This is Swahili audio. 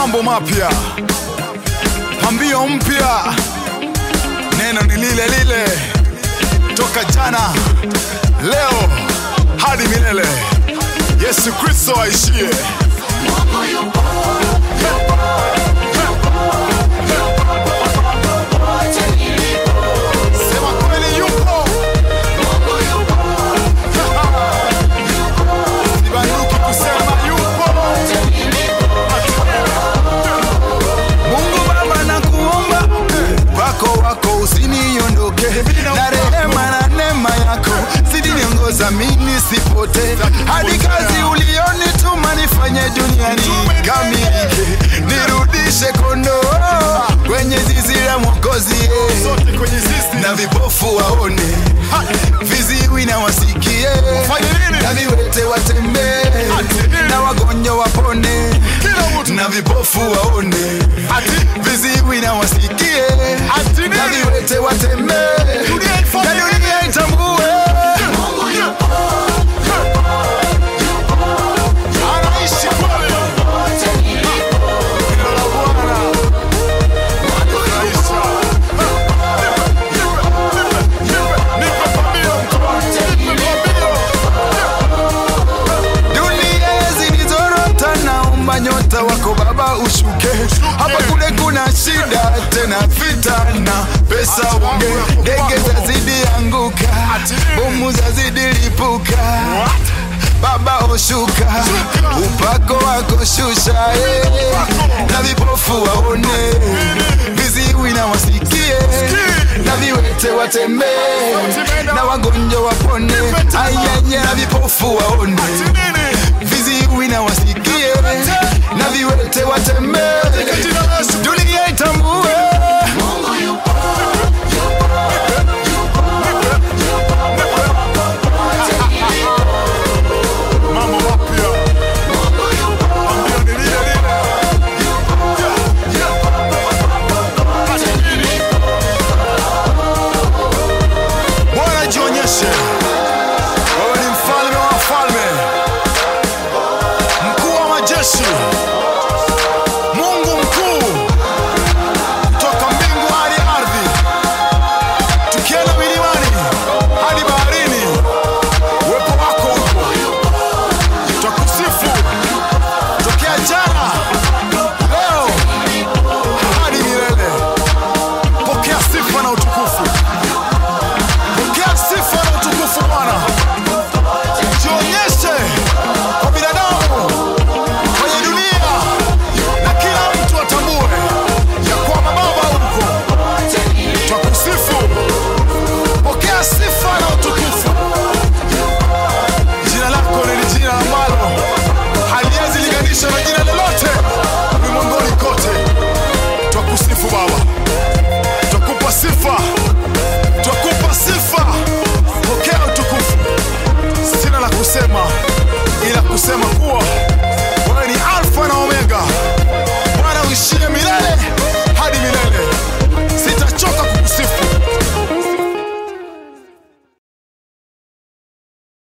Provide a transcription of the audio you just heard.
mambo mapya, pambio mpya, neno ni lile lile toka jana, leo hadi milele. Yesu Kristo aishie. Sema kweli yupo. Sibanduki kusema yupo. Mungu Baba nakuomba wako wako usiniondoke na rehema na neema yako zidi niongoza mimi sipote hadi kazi ulionituma nifanye duniani kamilike nirudishe kondoo kwenye zizi la Mwokozi eh. na vipofu waone viziwi na wasikie na viwete watembee na wagonjwa wapone na vipofu waone viziwi na wasikie na viwete watembee na dunia itambue Anaishi kweli. Jina la Bwana. Anifurahisha. Nipe pambio, nipe pambio. dunia zilizorota naomba nyota wako baba ushuke hapa kule kuna shida tena vita na pesa unge ndege zazidi anguka bomu zazidi lipuka baba oshuka upako wako shusha eh. na vipofu waone viziwi na wasikie na viwete watembee na wagonjwa wapone ayaya na vipofu waone viziwi na wasikie na viwete watembee dunia itambue mambo mapya Ambia ni lile lile. Bwana jionyeshe, wewe ni mfalme wa wafalme, mkuu wa majeshi,